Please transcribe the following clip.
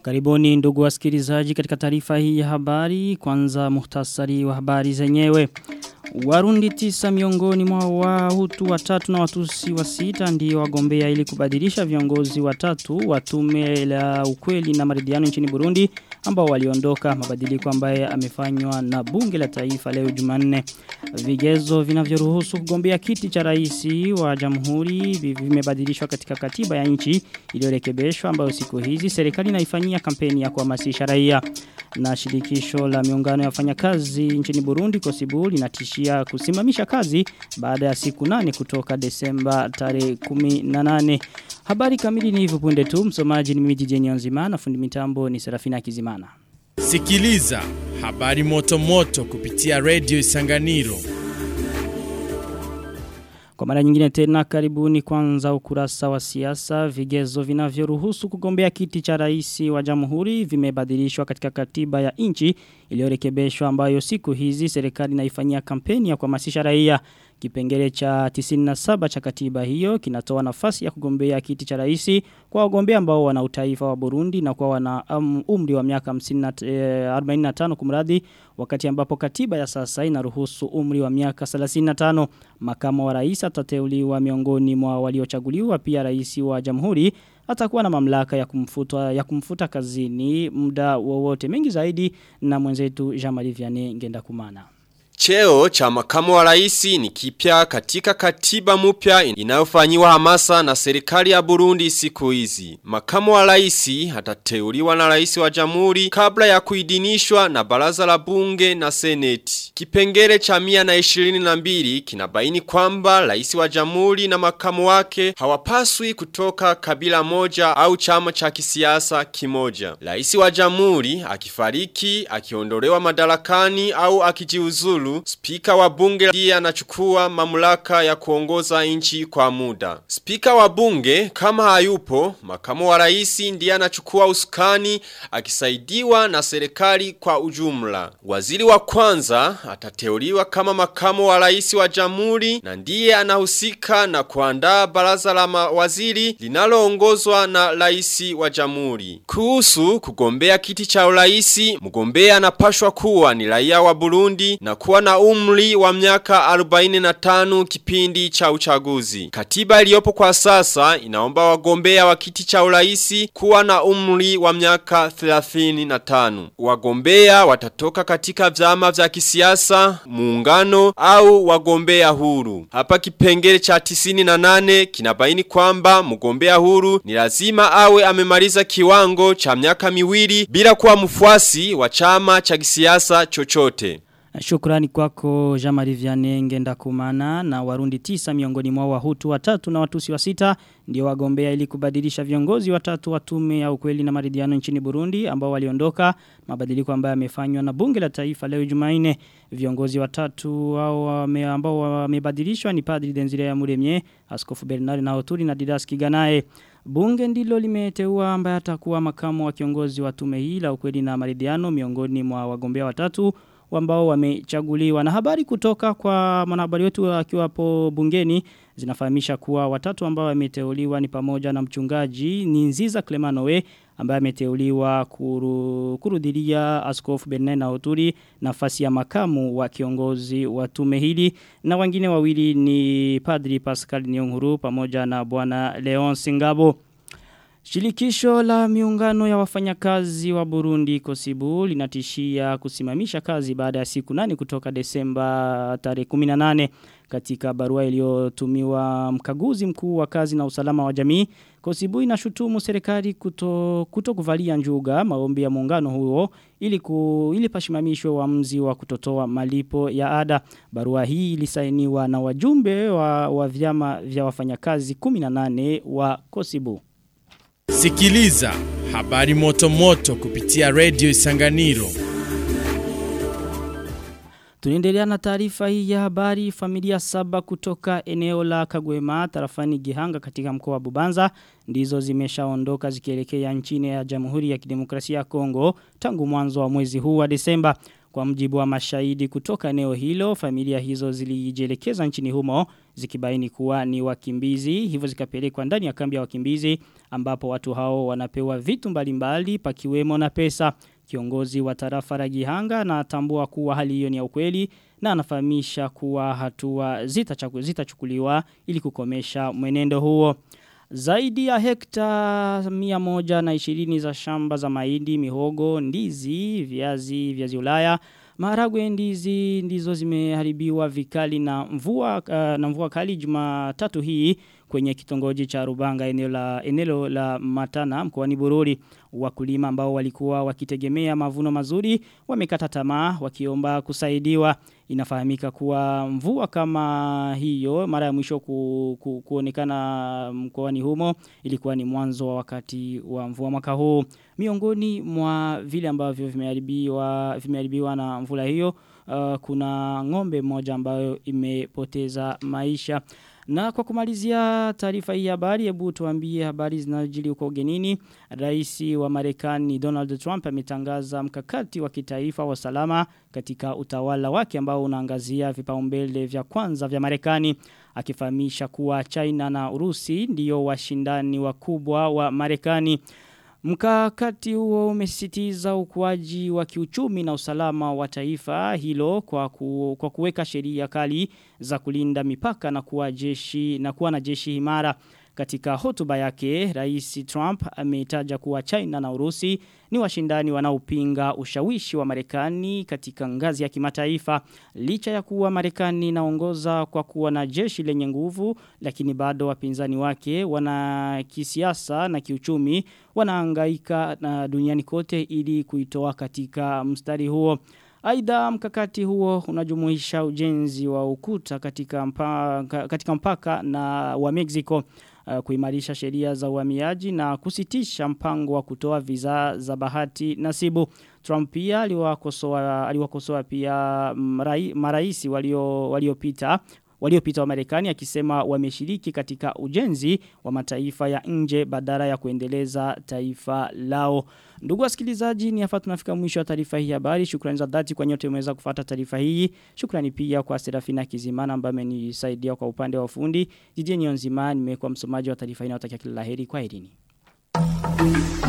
Karibuni ndugu wasikilizaji katika taarifa hii ya habari kwanza muhtasari wa habari zenyewe. Warundi tisa miongoni mwa wahutu watatu na watusi wa sita ndio wagombea ili kubadilisha viongozi watatu wa tume la ukweli na maridhiano nchini Burundi ambao waliondoka mabadiliko ambaye amefanywa na bunge la taifa leo Jumanne. Vigezo vinavyoruhusu kugombea kiti cha rais wa jamhuri vimebadilishwa katika katiba ya nchi iliyorekebishwa ambayo siku hizi serikali inaifanyia kampeni ya kuhamasisha raia na shirikisho la miungano ya wafanyakazi nchini Burundi Kosibu linatishia kusimamisha kazi baada ya siku nane kutoka Desemba tarehe 18. Habari kamili ni hivyo punde tu msomaji ni mimi DJ Nzima na fundi mitambo ni Serafina Kizimana. Sikiliza habari moto moto kupitia Radio Isanganiro. Kwa mara nyingine tena karibuni kwanza ukurasa wa siasa vigezo vinavyoruhusu kugombea kiti cha rais wa jamhuri vimebadilishwa katika katiba ya nchi iliyorekebishwa ambayo siku hizi serikali inaifanyia kampeni ya kuhamasisha raia Kipengele cha 97 cha katiba hiyo kinatoa nafasi ya kugombea kiti cha rais kwa wagombea ambao wana utaifa wa Burundi na kwa wana um, umri wa miaka 45 kumradhi wakati ambapo katiba ya sasa inaruhusu umri wa miaka 35 makamo wa rais atateuliwa miongoni mwa waliochaguliwa pia rais wa jamhuri atakuwa na mamlaka ya kumfuta ya kumfuta kazini muda wowote mengi zaidi na mwenzetu Jean-Marie Vianney ngenda kumana Cheo cha makamu wa raisi ni kipya katika katiba mpya inayofanyiwa hamasa na serikali ya Burundi siku hizi. Makamu wa raisi atateuliwa na raisi wa jamhuri kabla ya kuidinishwa na baraza la bunge na seneti. Kipengele cha mia na ishirini na mbili kinabaini kwamba raisi wa jamhuri na makamu wake hawapaswi kutoka kabila moja au chama cha kisiasa kimoja. Raisi wa jamhuri akifariki, akiondolewa madarakani au akijiuzulu spika wa bunge ndiye anachukua mamlaka ya kuongoza nchi kwa muda. Spika wa bunge kama hayupo, makamu wa raisi ndiye anachukua usukani akisaidiwa na serikali kwa ujumla. Waziri wa kwanza atateuliwa kama makamu wa raisi wa jamhuri na ndiye anahusika na kuandaa baraza la mawaziri linaloongozwa na raisi wa jamhuri. Kuhusu kugombea kiti cha uraisi, mgombea anapashwa kuwa ni raia wa Burundi na kuwa na umri wa miaka 45 kipindi cha uchaguzi. Katiba iliyopo kwa sasa inaomba wagombea wa kiti cha uraisi kuwa na umri wa miaka 35. Wagombea watatoka katika vyama vya kisiasa, muungano au wagombea huru. Hapa kipengele cha 98 kinabaini kwamba mgombea huru ni lazima awe amemaliza kiwango cha miaka miwili bila kuwa mfuasi wa chama cha kisiasa chochote. Shukrani kwako Jamari Vianney ngenda kumana na warundi tisa miongoni mwa wahutu watatu na watusi wa sita ndio wagombea ili kubadilisha viongozi watatu wa tume ya ukweli na maridhiano nchini Burundi ambao waliondoka mabadiliko ambayo yamefanywa na bunge la taifa leo Jumanne viongozi watatu hao wame, ambao wamebadilishwa ni Padri Denzire ya Muremye Askofu Bernard na Oturi na Didas Kiganae Bunge ndilo limeteua ambaye atakuwa makamu wa kiongozi wa tume hii la ukweli na maridhiano miongoni mwa wagombea watatu ambao wamechaguliwa na habari kutoka kwa mwanahabari wetu akiwa hapo bungeni zinafahamisha kuwa watatu ambao wameteuliwa ni pamoja na mchungaji ni Nziza Clemanowe ambaye ameteuliwa kuru, kurudilia askofu Bernard na Oturi nafasi ya makamu wa kiongozi wa tume hili na wengine wawili ni Padri Pascal Nyonguru pamoja na bwana Leon Singabo Shilikisho la miungano ya wafanyakazi wa Burundi Kosibu linatishia kusimamisha kazi baada ya siku nane kutoka Desemba tarehe 18 katika barua iliyotumiwa mkaguzi mkuu wa kazi na usalama wa jamii Kosibu inashutumu serikali kuto, kuto kuvalia njuga maombi ya muungano huo ili ku, ili pashimamishwe uamuzi wa kutotoa malipo ya ada barua hii ilisainiwa na wajumbe wa, wa vyama vya wafanyakazi 18 wa Kosibu Sikiliza habari moto moto kupitia Radio Isanganiro. Tunaendelea na taarifa hii ya habari familia saba kutoka eneo la Kagwema tarafani Gihanga katika mkoa wa Bubanza ndizo zimeshaondoka zikielekea nchini ya Jamhuri ya Kidemokrasia ya Kongo tangu mwanzo wa mwezi huu wa Desemba Kwa mjibu wa mashahidi kutoka eneo hilo, familia hizo zilijielekeza nchini humo zikibaini kuwa ni wakimbizi, hivyo zikapelekwa ndani ya kambi ya wakimbizi ambapo watu hao wanapewa vitu mbalimbali pakiwemo na pesa. Kiongozi wa tarafa la Gihanga na atambua kuwa hali hiyo ni ya ukweli na anafahamisha kuwa hatua zitachukuliwa zita ili kukomesha mwenendo huo. Zaidi ya hekta mia moja na ishirini za shamba za mahindi, mihogo, ndizi, viazi, viazi ulaya, maharagwe ndizi ndizo zimeharibiwa vikali na mvua uh, na mvua kali Jumatatu hii kwenye kitongoji cha Rubanga eneo la eneo la Matana mkoani Bururi wakulima ambao walikuwa wakitegemea mavuno mazuri wamekata tamaa wakiomba kusaidiwa inafahamika kuwa mvua kama hiyo mara ya mwisho ku, ku, kuonekana mkoani humo ilikuwa ni mwanzo wa wakati wa mvua mwaka huu miongoni mwa vile ambavyo vimeharibiwa vimeharibiwa na mvula hiyo uh, kuna ng'ombe moja ambayo imepoteza maisha na kwa kumalizia taarifa hii habari hebu tuambie habari zinazojili huko ugenini. Rais wa Marekani Donald Trump ametangaza mkakati wa kitaifa wa salama katika utawala wake ambao unaangazia vipaumbele vya kwanza vya Marekani akifahamisha kuwa China na Urusi ndiyo washindani wakubwa wa Marekani. Mkakati huo umesisitiza ukuaji wa kiuchumi na usalama wa taifa hilo kwa, ku, kwa kuweka sheria kali za kulinda mipaka na kuwa jeshi na kuwa na jeshi imara. Katika hotuba yake, Rais Trump ameitaja kuwa China na Urusi ni washindani wanaopinga ushawishi wa Marekani katika ngazi ya kimataifa. Licha ya kuwa Marekani inaongoza kwa kuwa na jeshi lenye nguvu, lakini bado wapinzani wake wana kisiasa na kiuchumi wanahangaika na duniani kote ili kuitoa katika mstari huo. Aidha mkakati huo unajumuisha ujenzi wa ukuta katika mpaka, katika mpaka na wa Mexico uh, kuimarisha sheria za uhamiaji na kusitisha mpango wa kutoa visa za bahati nasibu. Trump pia aliwakosoa aliwakosoa pia marai, maraisi walio waliopita waliopita wa Marekani akisema wameshiriki katika ujenzi wa mataifa ya nje badala ya kuendeleza taifa lao. Ndugu wasikilizaji ni hapa tunafika mwisho wa taarifa hii habari. Shukrani za dhati kwa nyote umeweza kufuata taarifa hii. Shukrani pia kwa Serafina Kizimana ambaye amenisaidia kwa upande wa fundi. Jijeni Nzima nimekuwa msomaji wa taarifa hii na kila laheri kwa herini.